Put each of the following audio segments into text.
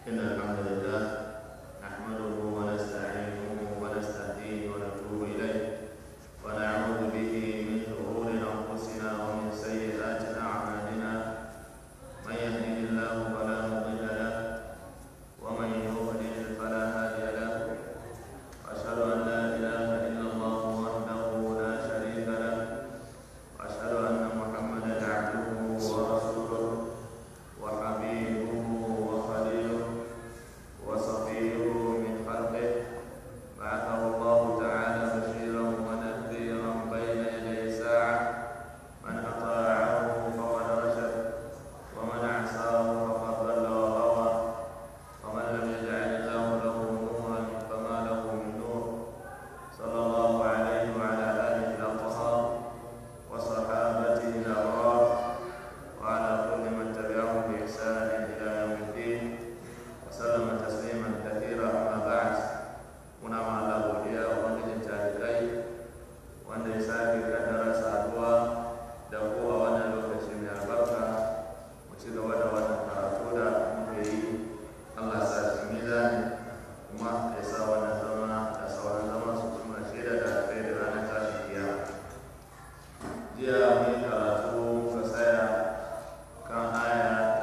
إن الحمد لله نحمده ونستعينه ونستهديه ونتوب إليه ونعوذ به من شرور أنفسنا ومن سيئات أعمالنا من يهده الله فلا مضل له ومن يضلل فلا هادي له أشهد أن لا إله إلا الله وحده لا شريك له وأشهد أن محمدا عبده ورسوله وحبيبه وخليله وصفيه من خلقه بعثه الله تعالى بشيرا ونذيرا بين يدي الساعة من أطاعه فقد رشد ومن عصاه فقد ضل وغوى ومن لم يجعل الله له نورا فما له من نور صلى الله عليه وعلى آله الأطهار وصحابته الأبرار وعلى كل من تبعهم بإحسان إلى يوم الدين وسلم تسليما كثيرا أما بعد muna ma Allah godiya wa ubangijin talibai wanda ya sake kaddara saduwa da ku a wannan lokaci mai albarka mu ci gaba da wannan karatu da muke yi Allah sa shi mizani kuma ya sa wannan zama da sauran zama su kuma shaida da kai da ranar tashin kiyama jiya mun yi karatu muka tsaya kan aya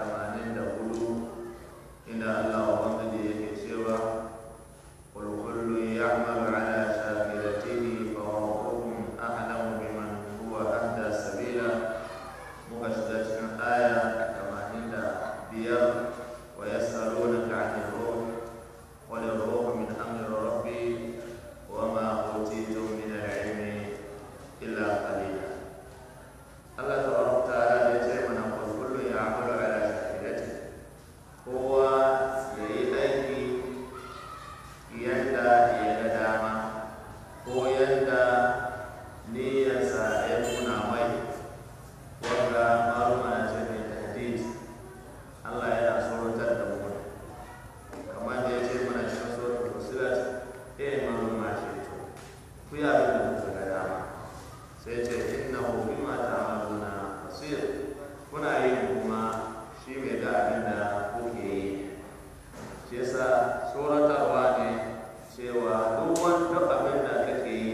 84 inda Allah ubangiji yake cewa قل كل يعمل على شاكلته فربكم أعلم بمن هو أهدى سبيلا مبشرة آية كمان بير ويسألونك عن الروح قل الروح من أمر ربي وما أوتيتم من العلم إلا قليلا الله تبارك وتعالى يقول قل كل يعمل على شاكلته هو يأتي yadda ya ga dama ko yadda niyyarsa ya nuna mai wanda maruma na ce mai tahdid Allah yana sorotar da mu kamar da ya ce mana cikin suratul fusilat eh maruma ce to ku ya bi da kuka ga dama sai ce innahu bima ta'maluna basir kuna yi kuma shi mai ga abin da kuke yi shi yasa tsoratarwa ne cewa duk wani duk abin da kake yi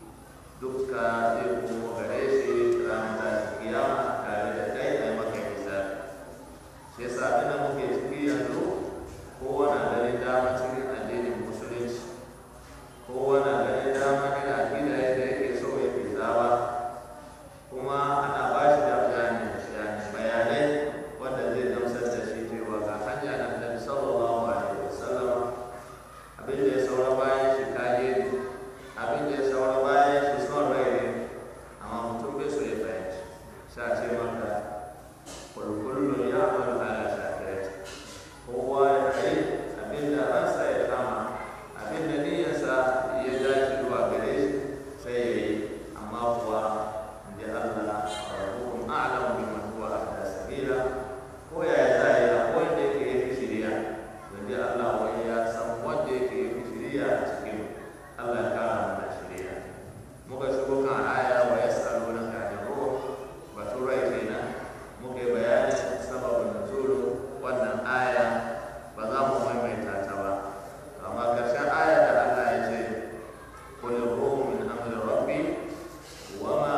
dukka zai kuma gare shi ranar tashin kiyama tare da kai a maka misali shi yasa abin da muke ciki yanzu kowa na ganin dama cikin addinin musulunci kowa na ganin dama ina akida yadda yake so ya fi zawa kuma ana ba shi da bayanai wanda zai gamsar da shi cewa ga hanya na annabi sallallahu alaihi wasallam abin da ya saura bayan shi kaje ne abin da ya saura bayan shi son rai ne amma mutum bai so ya fahimci sha ce maka kulkullun ya amalu ala shakirati kowa ya yi abin da ransa ya kama abin da niyyarsa ya dace zuwa gare shi sai ya yi amma kuwa inda Allah rabbukum a'lamu biman huwa ahda sabila ko ya za ya yi wanda yake yi shiriya wanda Allah wani ya san wanda yake yi shiriya a cikin Allah ya kara mana shiriya muka shigo kan aya wa yas'alunaka anir ruh batu rai kenan muka yi bayanin sababin nuzulu wannan aya ba za mu maimaita ta ba amma karshen aya da Allah ya ce qul ruhu min amri rabbi wa ma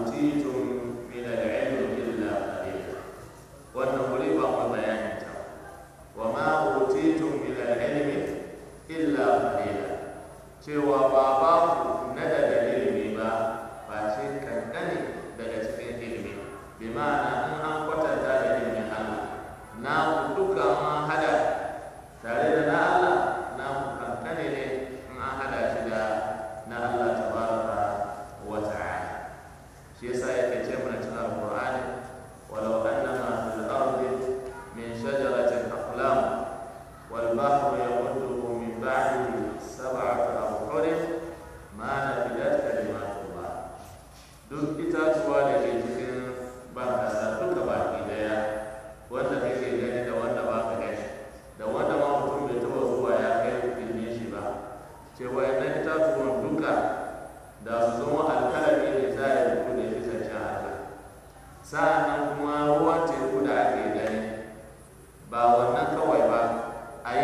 utitum min al-ilmi illa qalila wannan wuri ba mu bayanin ta wa ma utitum min al-ilmi illa qalila cewa ba ba ku na daga ilimi ba ba ce kankane daga cikin ilimi bi ma'ana in an kwatanta da ilimin Allah na ku duka an hada tare da na Allah na ku kankane ne in an hada shi da na Allah tabaraka wa ta'ala shi yasa yake ce mana cikin alqur'ani walau annama fil ardi min shajaratin aqlam wal bahru yamudduhu min ba'dihi sab'atu abhur ma nafidat kalimatullah duk itatuwa da ke cikin ban kasa duka baki daya wanda kake gani da wanda ba ka gani da wanda ma mutum bai taba zuwa ya kai ilmin shi ba cewa yana itatuwan duka da su zama alkalami ne za a yi rubu da shi zancen Allah sa'annan kuma ruwan teku da ake gani ba wannan kawai ba a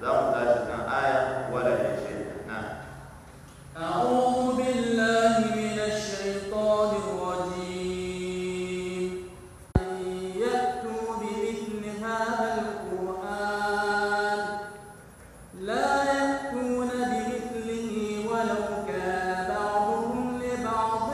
za mu tashi kan aya wala shi na أعوذ بالله من الشيطان الرجيم أن يأتوا بمثل هذا القرآن لا يأتون بمثله ولو كان بعضهم لبعض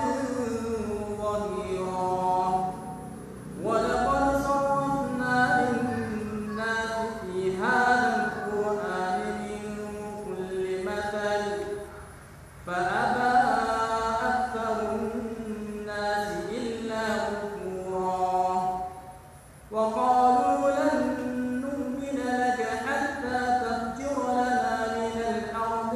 ظهيرا ولقد صرفنا للناس في هذا القرآن من كل مثل فأبى أكثر الناس إلا كفورا وقالوا لن نؤمن لك حتى تفجر لنا من الأرض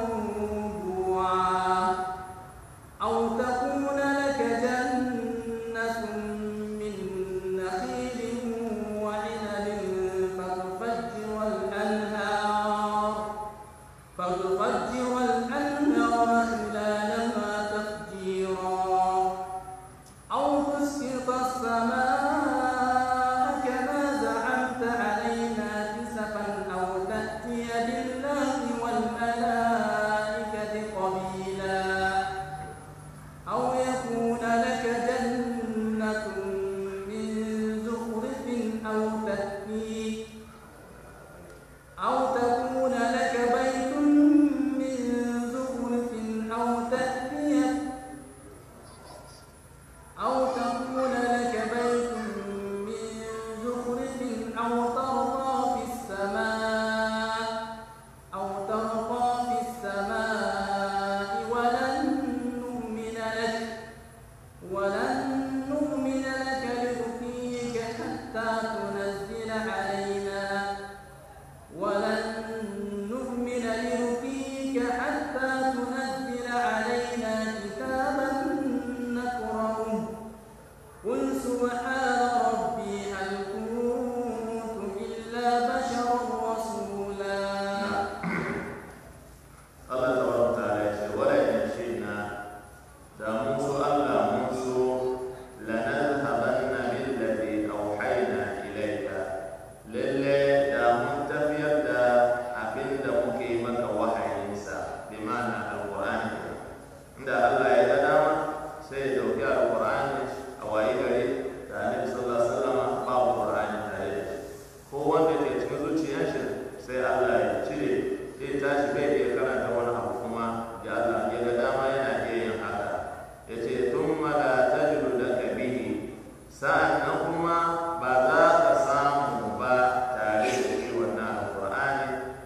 ينبوعا أو تكون لك جنة من نخيل وعنب فتفجر الأنهار فتفجر الأنهار خلالها تفجيرا أو تسقط السماء كما زعمت علينا كسفا أو تأتي بالله والملائكة قبيلا أو يكون لك جنة من زخرف أو تأتي أو تكون لك بيت من زخرف أو تأتي أو تكون لك بيت من زخرف أو ترقى في السماء أو ترقى في السماء ولن نؤمن لك ولن نؤمن لك لرقيك حتى تنزل علينا ولن نؤمن لرقيك حتى تنزل علينا كتابا نقرأه قل سبحان ربي هل كنت إلا بشرا رسولا Allah tabaraka ta'ala ya ce wala in shi'na da mun so Allah mun so lanadhhabanna billati awhayna ilayka lalle da mun tafiyar da abin da muke maka wahayinsa bi ma'ana alqur'ani inda Allah ya ga dama sai ya dauki alqur'ani a wayi gari da annabi sallallahu alaihi wasallam babu qur'ani tare da shi ko wanda ke cikin zuciyar shi sai Allah ya cire zai tashi bai iya karanta wani abu kuma ya Allah ya ga dama yana iya yin haka ya ce thumma la tajidu laka bihi sa'annan kuma ba za ka samu ba tare da shi wannan alqur'ani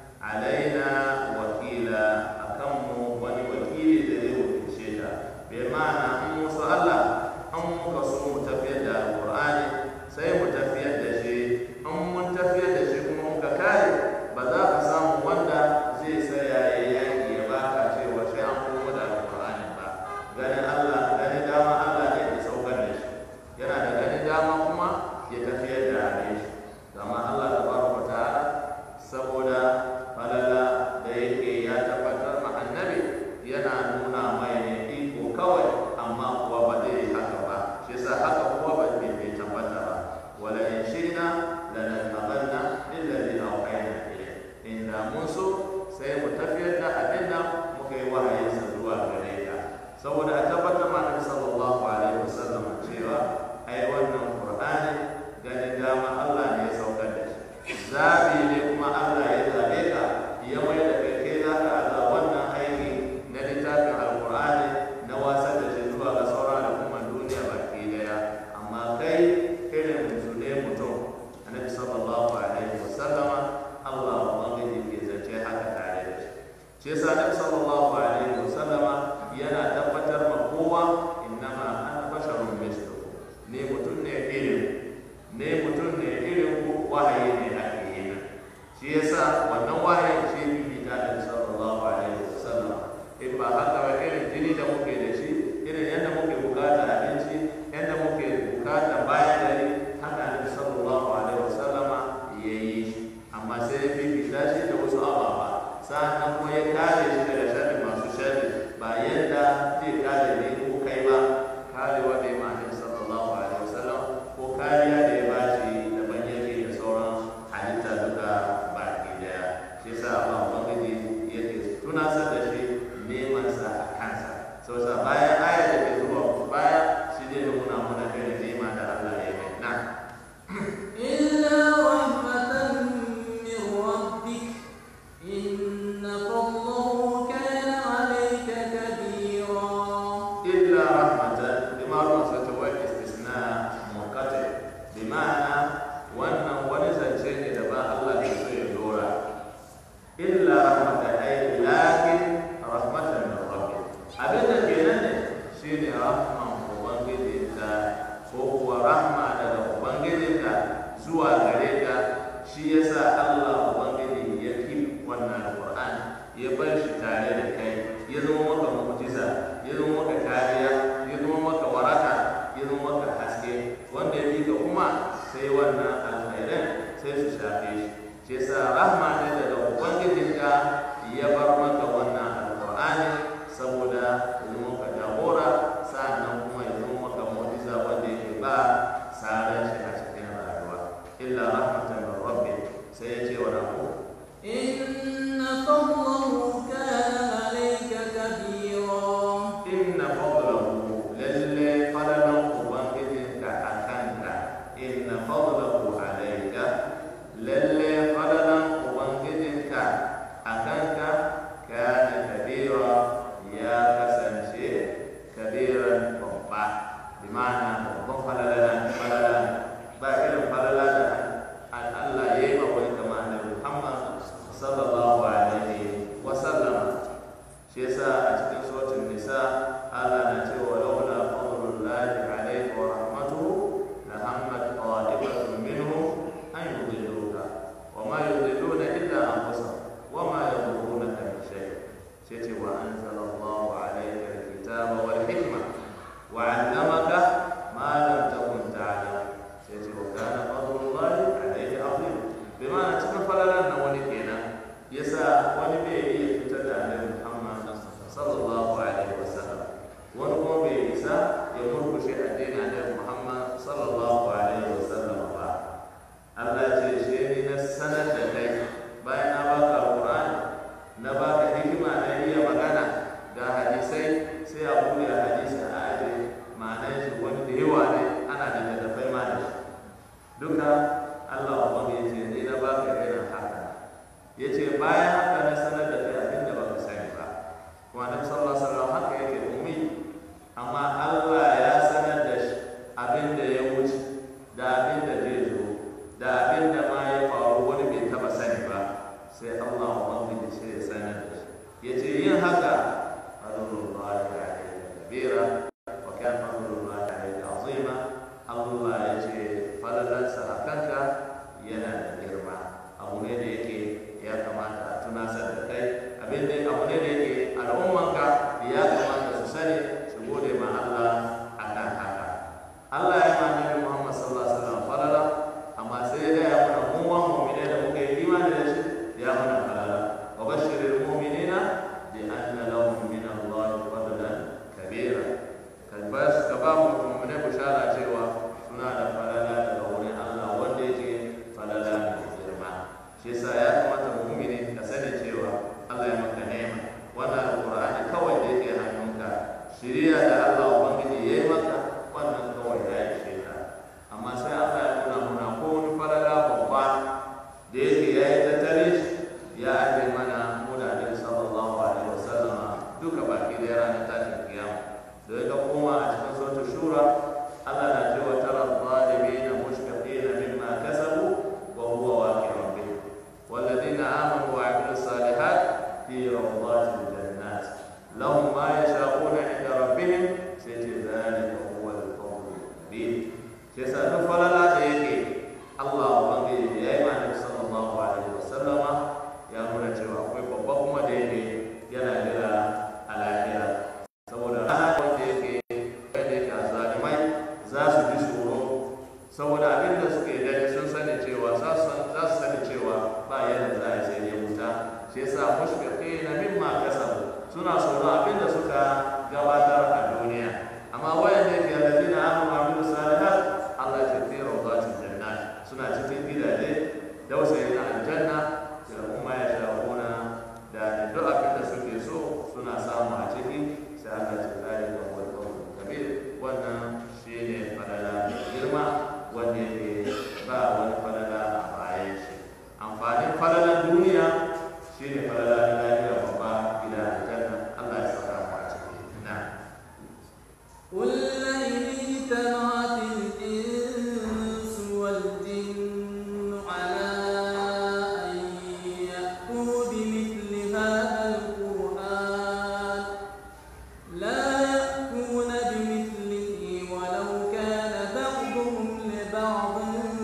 alaina wakila akan mu wani wakili da zai wakilce ta bai ma'ana in musu Allah an muka so mu tafiyar da alqur'ani sai mu tafiyar da shi in mun tafiyar da shi kuma muka kare ba za ka samu wanda zai tsaya ya yaki ya baka cewa sai an komo da alqur'ani ba ganin Allah ganin dama Allah ne ya saukar da shi yana da ganin dama kuma ya tafiyar da shi amma Allah tabaraka ta'ala saboda falala da yake ya tabbatar ma annabi yana nuna mai ne iko kawai amma kuwa ba zai yi haka ba shi yasa haka kuwa ba bai bai tabbata ba wala in shina lanadhabanna alladhi awhayna ilayk inda mun so sai mu tafiyar da abin da muka yi wahayinsa zuwa gare ka saboda a tabbatar ma annabi sallallahu alaihi wasallam cewa ai wannan qur'ani ganin dama Allah ne ya saukar da shi zabi ne kuma Allah ya zabe ka ya mai da kai kai za ka aza wannan aiki na littafin alqur'ani na wasar da shi zuwa ga sauran al'umman duniya baki daya amma kai irin su ne mutum annabi sallallahu alaihi wasallama Allah ubangiji ke zance haka tare da shi shi yasa annabi sallallahu alaihi wasallama yana tabbatar ma kowa innama ana basharun mislukum ne mutum ne irin ne mutum ne irin ku wahayi ne ake yi min shi yasa wannan wahayin shi bi ta da sallallahu alaihi wasallam in ba haka ba irin jini da muke da shi irin yadda muke bukata abinci yadda muke bukata bayan dare haka ne sallallahu alaihi wasallama ya yi shi amma sai ya fifita shi da wasu ababa sa'annan kuma ya kare shi daga sharri masu sharri ba yadda zai kare ne ko kai ba karewa da ya ma'anin sallallahu alaihi wasallam ko kariya da ya bashi daban yake da sauran halitta duka baki daya shi yasa Allah ubangiji yake tunasar da shi neman sa a kansa sau sa bayan aya da ke zuwa baya shi zai nuna mana irin nema da Allah ya yi na إلا رحمة من ربك إن فضله كان عليك كبيرا إلا رحمة بمعنى ستوى استثناء منقطع بمعنى وأن ونزل شيء دبا الله يسوي دورا إلا رحمة أي لكن رحمة من ربك أبدا كينان شيني رحمة وبنجدك هو رحمة daga Ubangijinka zuwa gare ka shi yasa Allah Ubangiji ya ki wannan Alƙur'ani ya bar shi tare da kai ya zama maka mu'jiza ya zama maka kariya ya zama maka waraka ya zama maka haske wanda ya ka kuma sai wannan alkhairan sai su shafe shi shi yasa rahma ne daga ubangijinka ya bar maka wannan alqur'ani saboda ya zama maka jagora sa'annan kuma ya zama maka mu'jiza wanda yake ba saran shi a cikin rayuwa illa rahmatan min rabbik sai ya ce wa rabbuka إن فضله كان عليك كبيرا inna fadlahu lalle fadalan ubangijinka a kanka inna fadlahu alayka lalle fadalan ubangijinka a kanka kana kabira ya kasance kabiran babba bi ma'ana babban fadalan fadalan ba irin fadala da an Allah ya yi ma wani kama annabi Muhammad sallallahu alaihi wa sallam shi yasa a cikin suratul nisa Allah na cewa laula fadlullahi alayka wa rahmatuhu la hammat qa'ibatun minhum an yudilluka wa ma yudilluna illa anfusahum wa ma yadurrunaka min shay sai ce wa anzalallahu alayka alkitaba wal hikma wa 'allamaka ma lam takun ta'lam sai ce wa kana fadlullahi alayka azim bi ma'ana cikin falalan na wani kenan yasa wani bai iya fitar da annabi Muhammad sallallahu alaihi wasallam wani kuma bai isa ya murkushe addinin annabi Muhammad sallallahu alaihi wasallam ba Allah ce shi ne na sanar da kai bayan na baka Qur'ani na baka hikima na iya magana ga hadisai sai a buɗe hadisi a aje ma'anar shi wani da yawa ne ana da littattafai ma da shi duka Allah ubangiji ya ce ni na baka irin haka ya ce bayan haka na sanar da kai abin da baka sani ba kuma annabi sallallahu alaihi wasallam haka yake ummi amma Allah ya sanar da shi abin da ya wuce da abin da zai zo da abin da ma ya faru wani bai taba sani ba sai Allah ubangiji sai ya sanar da shi ya ce yin haka fadlullahi alayhi kabira wa kana fadlullahi alayhi azima Allah ya ce falalansa a kanka yana da girma abu ne da yake ya kamata a tunasar da kai abin da abu ne da yake al'ummanka ya kamata su sani su gode ma Allah a kan haka Allah ya ma Nabi Muhammad sallallahu alaihi wasallam falala amma sai ya ya mana mu wa mu'mine da muka yi imani da shi ya mana falala wa bashiril mu'minina bi anna lahum min Allah fadlan kabira kan bas ka ba mu mu'mine bushara cewa suna da falala daga wurin Allah wanda yake falala mai girma shi yasa ya kamata mu'mini ka sani cewa Allah ya maka nema wannan alqur'ani kawai da yake hannunka shiriya da Allah ubangiji ya yi maka wannan kawai ya ishe ka amma sai Allah ya nuna muna ko wani falala babba da yake ya yi tattare shi ya aje mana mu da Annabi sallallahu alaihi wasallam duka baki da ranar tashin kiyama da ya koma a cikin suratul shura Allah na cewa tara zalimina mushfiqina mimma kasabu wa huwa waqi'un bihim والذين آمنوا وعملوا الصالحات في روضات الجنات لهم ما يشاءون عند ربهم سيجي ذلك هو الفضل الكبير شيسا نفلا لا يكي الله وبنجي يا إيمان صلى الله عليه وسلم يا من cewa akwai babba kuma da yake yana jira a lafiya saboda rana wanda yake wanda yake zalimai za su ji tsoro saboda abin da suke gani sun sani cewa za su sani cewa ba yadda za a sai ya wuta shi yasa mushfiqi na mimma kasabu suna tsoro abin da suka gabatar a duniya amma wayan da yake alladina amanu wa amilu salihat Allah ya fi rawdatil jannat suna cikin gidaje dausayi na aljanna da kuma ya sha'una shine falala na lafiya babba gida aljanna Allah ya saka mu a ciki na قل لئن اجتمعت الإنس والجن على أن يأتوا بمثل هذا القرآن لا يأتون بمثله ولو كان بعضهم لبعض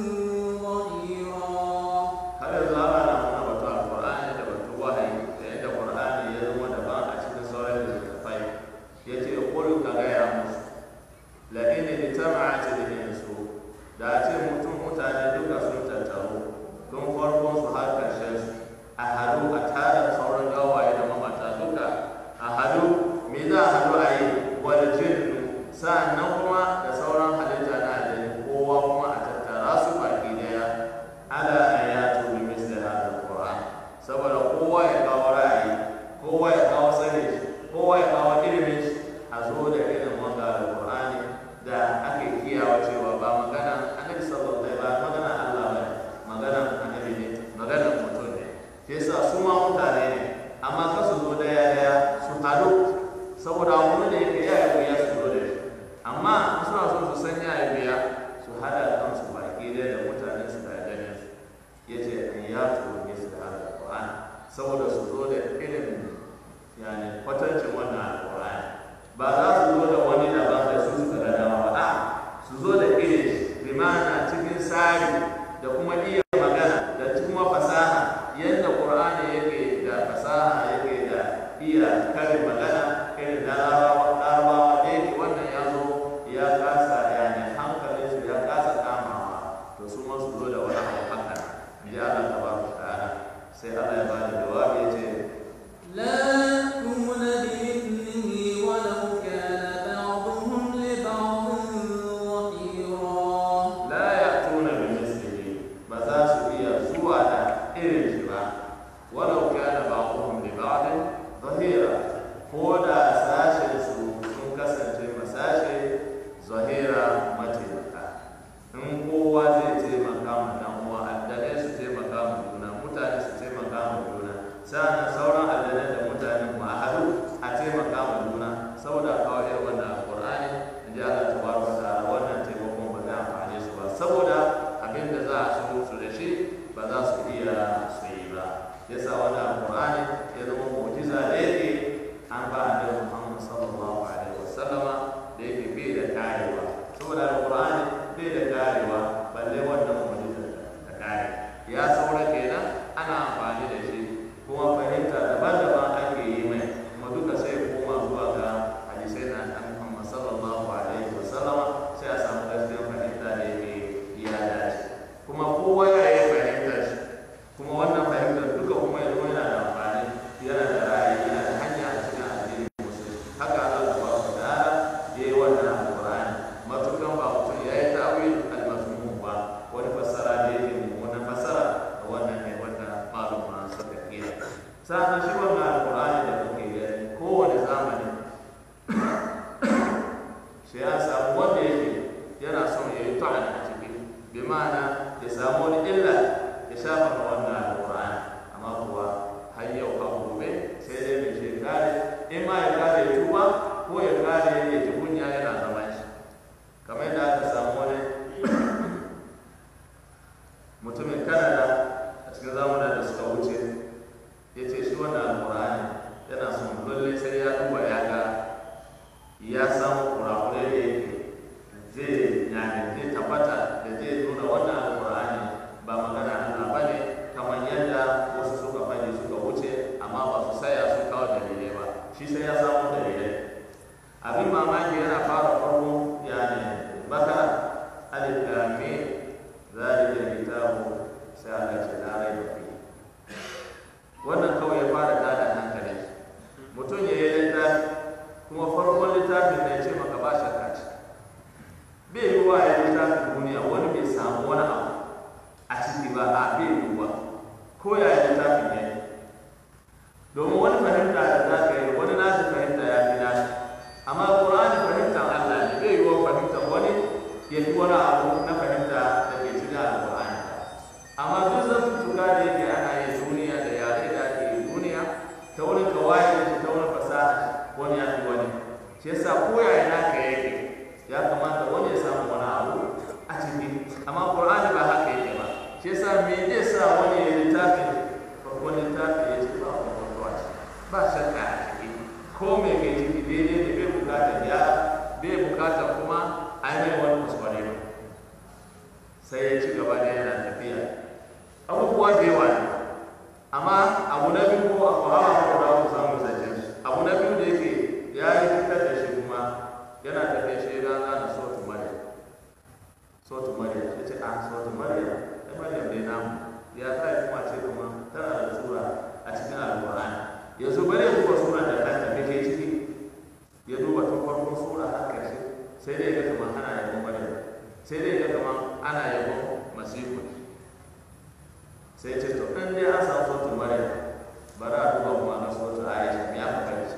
ظهيرا har yanzu ana na muna batu alqur'ani da batu wahayi da yadda qur'ani ya zama daban a cikin sauran littattafai yace qul ka gaya musu la in ijtama'at al-insu da a ce mutum mutane duka sun tattaru tun farkon su har karshen su a hadu a tara sauran gawaye da mamata duka a hadu me za a hadu a yi wal jinnu sa'annan kuma da sauran halitta na aljani kowa kuma a tattara su baki daya ala ayatu bi misli hadha alquran saboda kowa ya kawo ra'ayi kowa ya kawo sani kowa ya kawo ilimin shi a zo da irin wanga alqur'ani da ake kiyawa cewa ba magana annabi sallallahu alaihi ba magana Allah ba magana annabi ne magana mutum ne shi yasa su ma mutane ne amma ka su zo daya daya su haɗu saboda wani da yake ya yi wuya su zo da shi amma in suna so su san ya yi wuya su hada kansu baki daya da mutanen su da ganin su ya ce in ya turo ne su da alƙur'an saboda su zo da irin yani kwatancin wannan alƙur'an ba za su zo da wani daban da su suka ga dama ba a su zo da irin bi ma'ana cikin tsari da kuma iya magana da kuma fasaha yadda ƙur'ani yake da fasaha yake da iya karin magana irin na larabawa larabawa da yake wannan ya zo ya kasa yani hankalinsu ya kasa kamawa to su ma su zo da wani abu haka in ji Allah tabaraka ta'ala sai Allah ya bada jawabi ya ce لا يأتون بمثله ولو كان بعضهم لبعض ظهيرا la ya'tuna bi mislihi ba za su iya zuwa da irin shi ba walau kana ba'dhum li ba'din zahira ko da sashen su sun kasance masashe zahira mataimaka in kowa zai taimaka ma dan uwa addalai su taimaka ma juna mutane su taimaka ma juna sa'an sauran addalai da mutanen mu a haɗu a taimaka ma juna saboda kawo irin wannan alqur'ani in ji Allah tabaraka wa ta'ala wannan taimakon ba zai amfane su ba saboda abin da za a so su da shi ba za su iya su yi ba yasa wannan alqur'ani ya zama mu'jiza da yake an ba annabi Muhammad sallallahu alaihi wasallama da yake bai da karewa saboda alqur'ani bai da karewa balle wannan mu'jiza da kare ya saura kenan ana amfani da shi kuma fahimta daban-daban ake yi mai kuma duka sai ya koma zuwa ga hadisai na annabi Muhammad sallallahu alaihi wasallama sai a samu gaskiyar fahimta da yake ya dace kuma kowa ya yi fahimtar shi kuma wannan fahimtar duka kuma ya zama yana da amfani yana da ra'ayi yana da hanya a cikin addinin musulmi haka Allah subhanahu wa ta'ala ya yi wannan alqur'ani matukan ba mutum ya yi ta'wil al-mazmum ba wani fassara da yake mummunan fassara da wannan ne wanda maluma suka kira sa'an shi wannan alqur'ani da kuke gani kowane zamani sai an samu wanda yake yana son ya yi ta'an a ciki bi ma'ana ya samu wani illa ya shafa ma wannan alqur'ani amma kuwa har yau a gobe sai dai mai shi kare in ma ya kare ya tuba ko ya kare ya ji kunya yana zama shi kamar yadda aka samu wani mutumin kanada a cikin zamanin da suka wuce ya ce shi wannan alqur'ani yana son lalle sai ya duba ya ga ya samu kurakurai da yake zai yani zai tabbata da zai nuna wannan alqur'ani ba magana Allah bane kamar yadda wasu suka faɗi suka wuce amma ba su saya su kawo dalilai ba shi sai ya samu dalilai abin mamaki yana fara farko yani bakara alif lam mim zalika alkitabu sai Allah ce la raiba fi wannan kawai ya fara tada hankali mutum ya yi littafi kuma farkon littafin da ya ce maka ba shakka ce bai yi wa ya littafin duniya wani bai samu wani abu a ciki ba a bai yi wa ko ya yi littafin ya yi domin wani fahimta da za ka yi wani nashi fahimta ya fi nashi amma ƙur'ani fahimtar Allah ne bai yi wa fahimtar wani ya fi wani abu na fahimta da ke cikin alƙur'ani amma duk zantuttuka da yake ana yin duniya da yare da ake yi hawa ko da ku samu zancen shi abu na biyu da yake ya yi fitar da shi kuma yana tafiya shi rana da sautu mariya sautu mariya ya ce a sautu mariya ya mariya dai namu ya ta yi kuma ce kuma tana da sura a cikin alƙur'ani yanzu bari ya duba sura da kanta me ke ciki ya duba tun farkon sura har ƙarshe sai dai ya ga kamar ana yabon mariya sai dai ya ga kamar ana yabon masifu sai ce to in dai an samu sautu mariya bari a duba kuma na sautu aisha ya fi kanci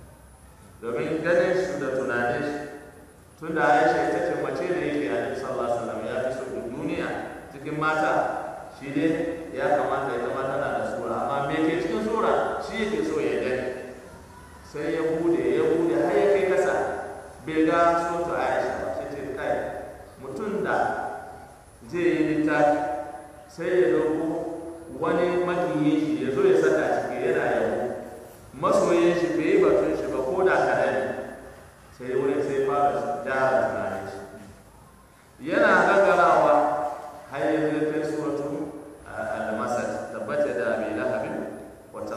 domin ganin shi da tunanin shi tun da aisha ita ce mace da yake a cikin sallallahu alaihi wasallam ya fi so duk duniya cikin mata shi ne ya kamata ya zama tana da sura amma me ke cikin sura shi yake so ya gani sai ya bude ya bude har ya kai kasa bai ga sautu aisha ba sai ce kai mutum da zai yi littafi sai ya dauko wani makiyin shi ya zo ya saka ciki yana yabo masoyin shi bai yi batun shi ba ko da kaɗan ne sai wurin sai fara gyara tunanin shi yana gagarawa har ya zai kai suratu al-masad tabbata da abi lahabin wata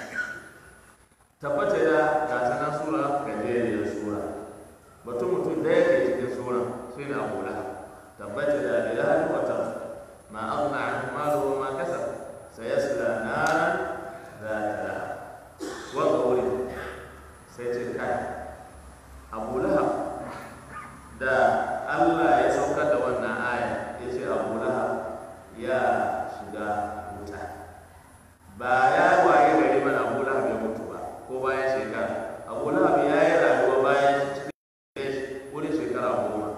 tabbata da gatanan sura gajeriyar sura batun mutum da yake cikin sura sai na abu lahab tabbata da abi lahabin wata ma aghna anhu maluhu wa ma kasab sayasla naran ذات لهب wanga wuri sai ce kai abu lahab da allah ya saukar da wannan aya ya ce abu lahab ya shiga wuta ba ya waye gari mana abu lahab ya mutu ba ko bayan shekara abu lahab ya yi rayuwa bayan cikin wurin shekara goma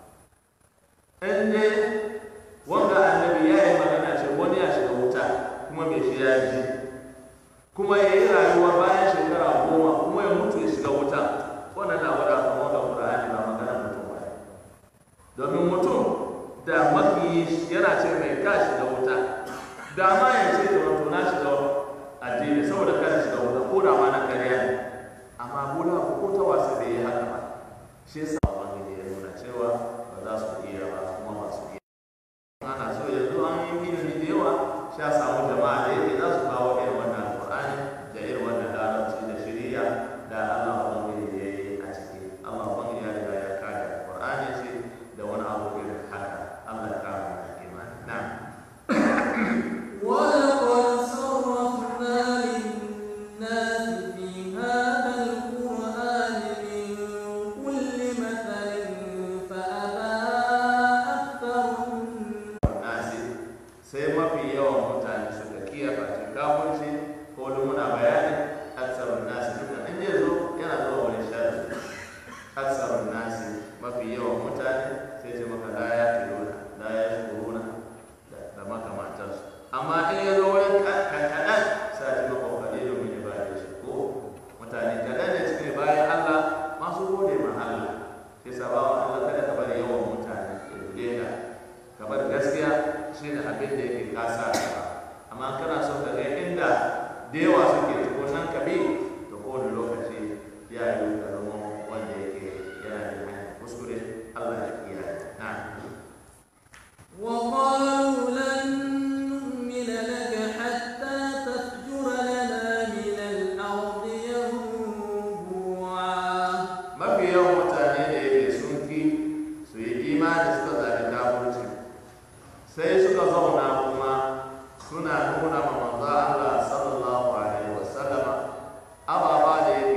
in dai wanga annabi ya yi magana ce wani ya shiga wuta kuma mai shi ya ji kuma ya yi rayuwa bayan shekara goma kuma ya mutu ya shiga wuta wannan na wada kuma wanda ƙura'ani ba magana mutum ba domin mutum da mafi yana ce mai ka shiga wuta da ma ya ce da wato na shiga addini saboda kada shiga wuta ko da ma na karya ne amma bula ko ta wasa bai yi haka ba shi yasa ubangiji ya nuna cewa ba za su iya ba kuma ba su iya ana so yanzu an yi ilimi da yawa sha samu jama'a da yake za su kawo irin wannan alƙur'ani da irin wannan larabci da shiriya da Allah ubangiji ya yi a ciki Allah ubangiji ya riga ya kare alƙur'ani shi da wani abu irin haka Allah ya kare mu imani na'am ولقد صرفنا للناس في هذا القرآن من كل مثل فأبى أكثر nasi sai mafi yawan mutane suka kiyaye cikin kafirci ko da muna bayani aksarun nasi duka in zai zo yana zuwa wani shafi aksarun nasi mafi yawan mutane sai ce maka la ya filuna la ya shukuruna da makamantansu amma in ya zo wani kaɗan sai ce maka kaɗai domin ya bayar da shi ko mutane kaɗan ne cikin bayan Allah masu gode ma Allah sai sabawa Allah kada ka bari yawan mutane ya dole ka kamar gaskiya shi ne abin da yake kasa ba amma kana son ka ga inda da yawa suke tukunan ka bi to kowane lokaci ya yi ka zama wanda yake yana da hanyar kuskure Allah ya kiyaye na وقالوا لن نؤمن لك حتى تفجر لنا من الأرض ينبوعا mafi yawan mutane da yake sun ki su yi imani suka zaɓi kafirci sai suka zauna kuma suna nuna ma manzo Allah sallallahu alaihi wasallama ababa da yake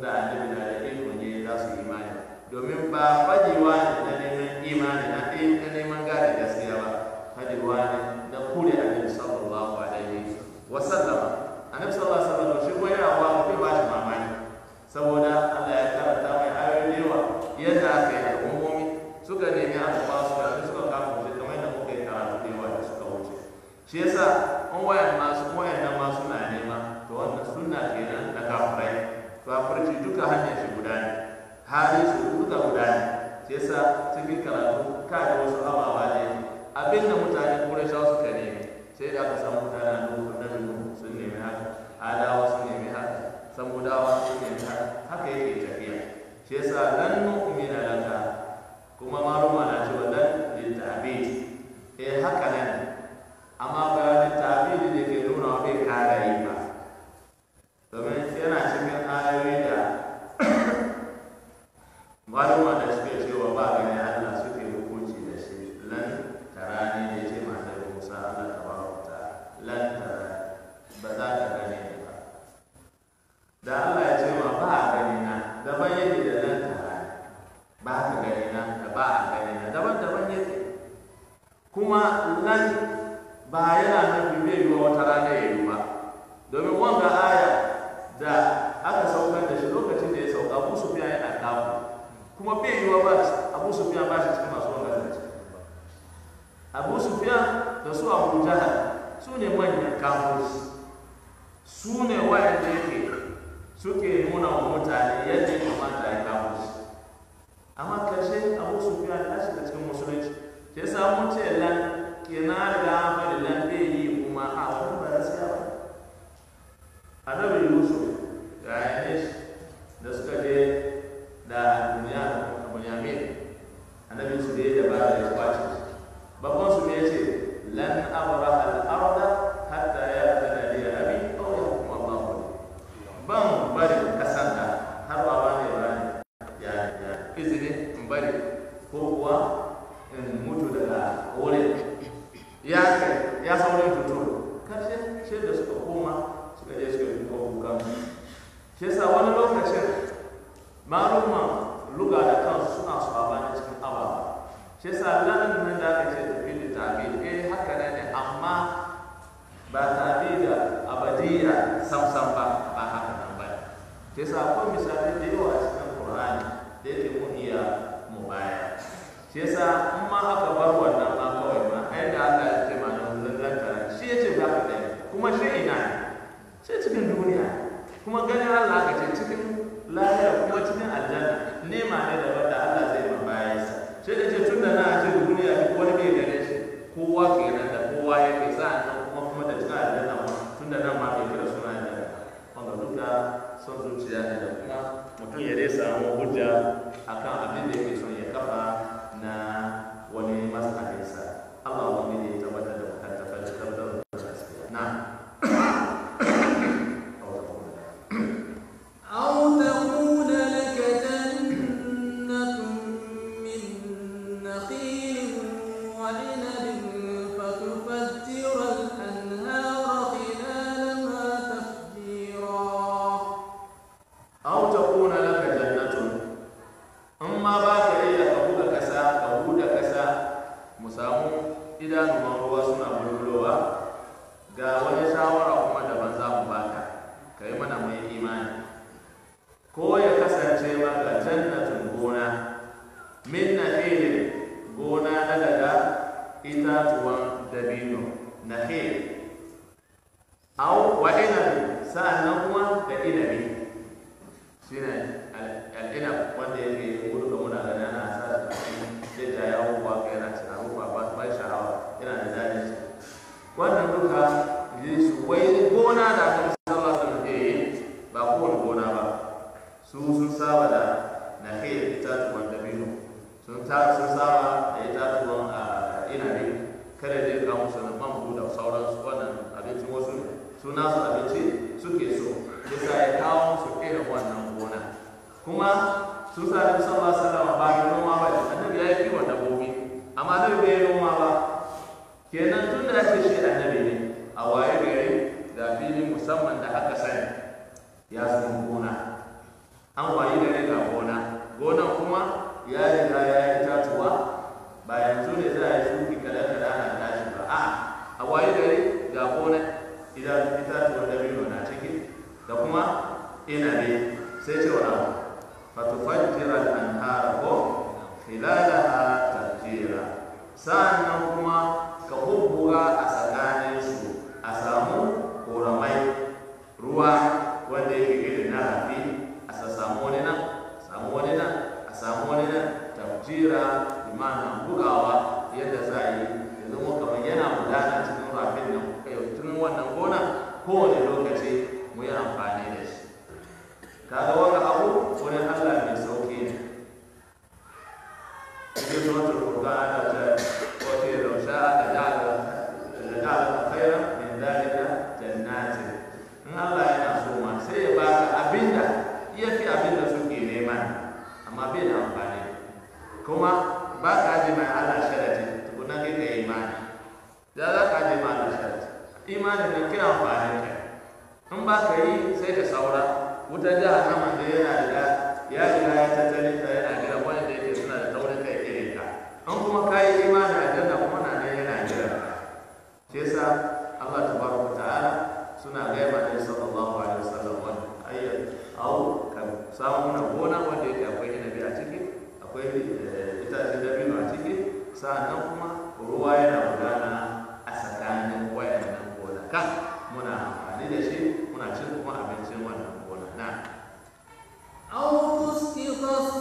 ga annabi na da iko ne za su yi imani domin ba fajewa ne na neman imani na ɗaya na neman gane gaskiya ba fajewa ne na kure annabi sallallahu alaihi wa sallama annabi sallallahu alaihi wa sallam shi kuma yana wa bai ba shi mamaki saboda Allah ya karanta mai ayoyi da yawa yadda aka yi al'ummomi suka nemi aka ba su da suka kafa wuce kamar yadda muka yi karatu da yawa da suka wuce shi yasa an wayan masu wayan nan ma suna nema to wannan sunna kenan na kafirai kafirci duka hanyar shi guda ne hali su duka guda ne shi yasa cikin karatu ka da wasu ababa ne abin da mutane kurashawa suka nemi sai da aka samu mutane nuhu na nuhu sun nemi haka adawa sun nemi haka samudawa sun nemi haka haka yake tafiya shi yasa lan nu'mina laka kuma maluma na cewa lan litabid eh haka nan amma ba litabid da ke nuna wa bai kara yi ba domin yana cikin ayoyi da maluma da suke cewa ba gani Allah suke hukunci da shi lan tarani da ce mata da Musa Allah tabaraka ta lan tarani ba za ka gane ni ba da Allah ya ce ma ba a gani na daban yake da lan tarani ba ka gani na da ba a gani na daban daban yake kuma lan ba yana nufin bai yi wata rana ya yi ba domin wanga aya da aka saukar da shi lokacin da ya sauka abu sufiya yana kafu kuma bai yi wa ba abu sufiya ba shi cikin masu wanga zance abu sufiya da su abu jahal su ne manyan kafofi su ne wayanda yake suke nuna wa mutane yadda ya kamata ya kafo shi amma karshe abu sufiya ya shiga cikin musulunci sai samu ce lan kenan da an faɗi lan bai yi kuma a wani ba gaskiya ba annabi yusuf da ainihin da suka je da duniya da bunyamin annabi su da ba da ya kwace babban su ne ce lan abra al arda hatta ya tana li abi aw yahkum Allah ban bari kasan da har ba ba ne ba ya ya izini in bari ko kuwa in mutu daga wurin ya kai ya saurin tutu karshe shi da suka koma suka je suka yi kukan shi yasa wani lokacin maluma luga da kansu suna sabani cikin ababa shi yasa lanin nan da aka ce tafi da tabi eh haka ne ne amma ba tabi da abadiya samsam ba ba haka nan ba shi yasa akwai misalai da yawa a cikin qur'ani da yake mun iya mu baya shi yasa in ma aka bar wannan ma kawai ma ai da Allah ya ce ma nan lallanta shi ya ce ba ka gani kuma shi ina ne sai cikin duniya kuma ganin Allah ka ce cikin lahira kuma cikin aljanna nema ne da wanda Allah zai ma bayansa sai da ce tun da na ce duniya duk wani bai gane shi kowa kenan da kowa yake sa'an nan kuma kuma da cikin aljanna ma tun da nan ma bai kira suna aljanna wanda duka son zuciya ne da kuma mutum ya dai samu hujja akan abin da yake son ya kafa na wani mazhabinsa Allah wani ne ya tabbatar da mutunta da tabbatar da gaskiya na أو تكون لك جنة من نخيل وعنب فتفجر الأنهار خلالها تفجيرا aw takuna laka jannatun amma ba ka iya ka buga kasa ka buɗe kasa mu samu idanuwan ruwa suna bulbulowa ga wani shawara kuma daban za mu baka ka yi mana mai imani ko ya kasance maka jannatun gona min nahilin gona na daga itatuwan dabino nahil aw wa inabi sa'annan kuma da inabi shine al'inab wanda yake gudu da muna gani ana sa shi a cikin zai ja yawo ba ka yana cin abubuwa ba ba sha'awa yana da daɗin shi wannan duka yi su wai gona da aka sallah sun ke yi ba kowane gona ba su sun saba da na kai itatuwan dabino sun ta sun saba da itatuwan a inabi kada zai kawo musu na bambu da sauransu wannan abincin wasu ne su nasu abinci suke so yasa ya kawo musu irin wannan gona kuma sun sa da sallallahu alaihi wasallam ba da noma ba ne annabi ya yi kiwon dabbobi amma annabi bai yi noma ba kenan tun da ake shi annabi ne a waye gari da fili musamman da aka sani ya zama gona an wayi gare ga gona gonan kuma ya riga ya yi tatuwa ba yanzu ne za a yi shuki kada kada ana tashi ba a a wayi gare ga gona idan itatuwar dabino na ciki da kuma inabi sai ce wa abu fatufajjira al-anhara ko khilalaha tafjira sa'annan kuma ka bubbuga a tsakanin su a samu koramai ruwa wanda yake irin na rafi a samu wani nan samu wani nan a samu wani nan tafjira imana bugawa yadda za a yi ya zama kamar yana gudana cikin rafin nan tun wannan gona kowane lokaci mu yi amfani da shi kaga wani abu wani allah mai sauki ne cikin suratul furqan ana ta wace da sha'a da ja'ala da ja'ala khairan min dalika jannatin in Allah yana so ma sai ya baka abinda iya fi abinda suke nema amma bai da amfani kuma ba ka ji mai Allah sharati tukuna kai ka imani da za ka ji mai Allah sharati imanin nan kira amfani ka in ba ka yi sai ka saura wutar jahannama da yana da ya riga ya tattali ta yana gida wanda yake suna da taurin kai irin ka an kuma ka yi imani a janna kuma na nan yana jira shi yasa Allah tabaraka ta'ala suna gaya ma Nabi sallallahu alaihi wasallam wannan ayyar au ka samu mana gona wanda yake akwai inabi a ciki akwai itacen dabino a ciki sa'annan kuma ruwa yana gudana a tsakanin wayannan gonaka muna amfani da shi muna cin kuma abincin wannan gona na أو تسقط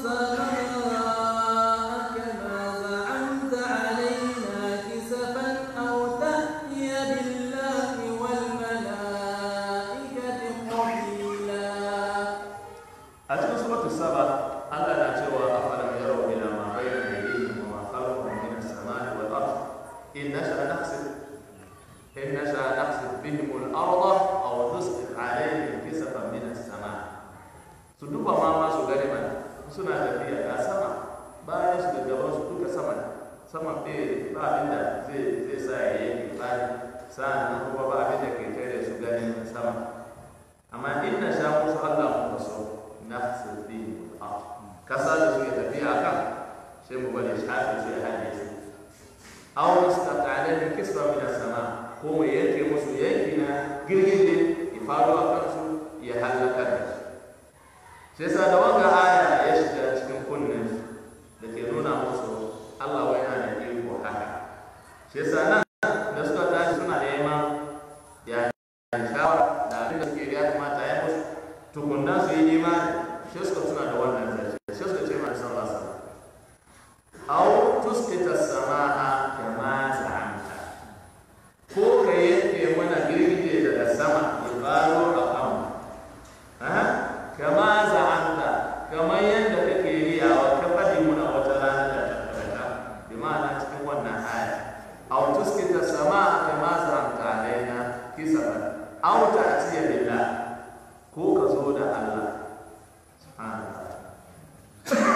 السماء كما زعمت علينا كسفا أو تأتي بالله والملائكة قبيلا a cikin suratul saba Allah na cewa afalam yarau ila ma bayna aydihim wa ma khalfahum min as-samai wal ard in nasha naqsif in nasha naqsif bihim al-ardha aw tusqit alayhim kisafan min as-sama su duba ma ma su gani mana suna tafiya ga sama bayan su da gaban su duka sama ne. sama bai ba abin da zai zai sa ya yi bani sa'an kuma ba abin da ke tare su ganin sama amma in na sha musu Allah muka so nafsu bi al kasa da suke tafiya akan sai mu bari shafi su ya hade su aw nastata alaihim kisfa min as-sama ko mu yanke musu yanki na girgije ya faru a kansu ya halaka da su sai sa da wanga aya ya shiga cikin kunnen su da ke nuna musu Allah wai yana da iko haka sai sa nan da suka tashi suna neman ya shawara da abin da suke ya kamata ya musu tukunna su yi imani shi suka tuna da wannan zance shi suka ce ma sallallahu alaihi wasallam aw tusqita as-samaa kama za'amta ko ka yanke mana girgije daga sama ya faro a kan ha kama za'amta kamar yadda kake riyawa ka faɗi muna wata rana da tabbata bi ma'ana cikin wannan aya aw tusqita as-samaa kama za'amta alaina kisaban aw ta'tiya billah ko ka zo da Allah subhanahu wa ta'ala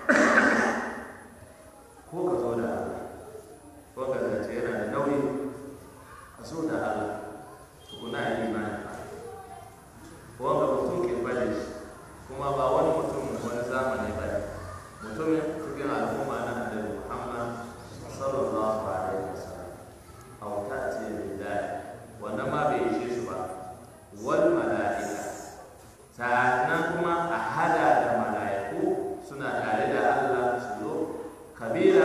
ko ka zo da Allah ko ka zace yana da nauyi ka zo da Allah tukuna yi imani ko ga mutum ke bade shi kuma ba wani mutum wani zamani ba ne mutumin cikin al'umma na annabi Muhammad sallallahu alaihi wasallam aw ta'ti billahi wannan ma bai ishe su ba wal mala'ika sannan kuma a hada da mala'iku suna tare da Allah su zo kabila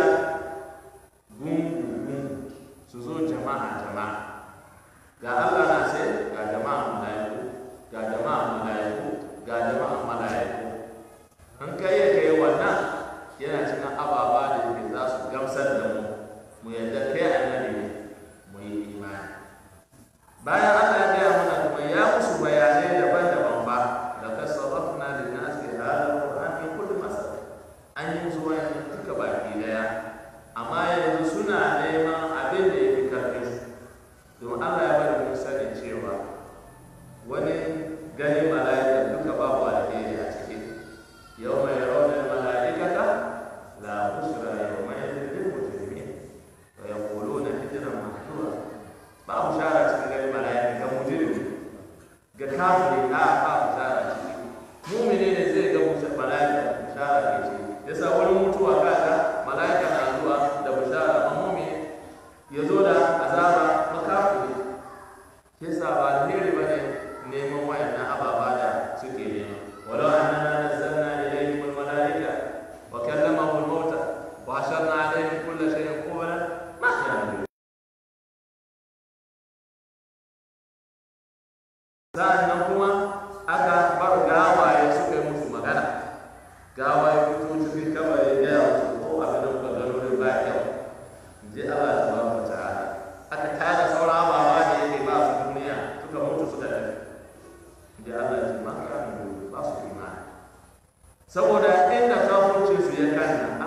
gungu su zo jama'a jama'a ga Allah na sai ga jama'a mala'iku ga jama'a mala'iku ga jama'a mala'iku an kai ya kai wannan yana cikin ababa da ke za su gamsar da mu mu yadda kai annabi ne mu yi imani bayan Allah ya gaya mana kuma ya musu bayanai daban-daban ba da ka sarrafna lin nas fi hadha alquran min kulli masal an yi musu wani duka baki daya amma yanzu suna neman abin da yake karfin su don Allah ya bari mun sani cewa wani ganin mala'ika duka babu alheri a ciki yau mai yawan saboda inda kafurci su ya kanna